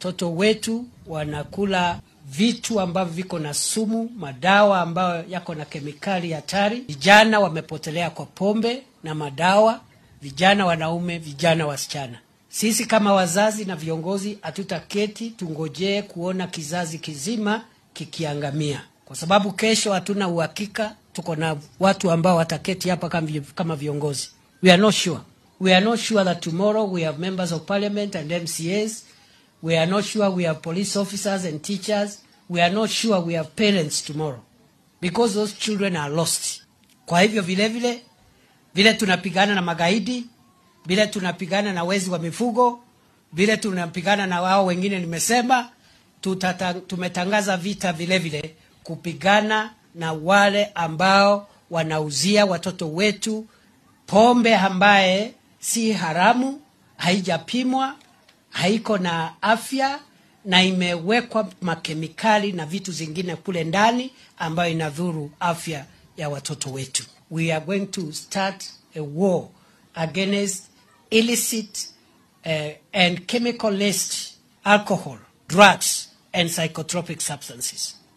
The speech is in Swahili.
watoto wetu wanakula vitu ambavyo viko na sumu, madawa ambayo yako na kemikali hatari. Vijana wamepotelea kwa pombe na madawa, vijana wanaume, vijana wasichana. Sisi kama wazazi na viongozi hatutaketi tungojee kuona kizazi kizima kikiangamia, kwa sababu kesho hatuna uhakika. Tuko na watu ambao wataketi hapa kama vi- kama viongozi. We are not sure. We are not sure that tomorrow we have members of parliament and MCAs. We are not sure we have police officers and teachers. We are not sure we have parents tomorrow because those children are lost. Kwa hivyo vile vile vile tunapigana na magaidi, vile tunapigana na wezi wa mifugo, vile tunapigana na wao wengine nimesema, tutata, tumetangaza vita vile vile kupigana na wale ambao wanauzia watoto wetu pombe ambaye si haramu, haijapimwa, haiko na afya na imewekwa makemikali na vitu zingine kule ndani ambayo inadhuru afya ya watoto wetu. We are going to start a war against illicit uh, and chemical laced alcohol, drugs and psychotropic substances.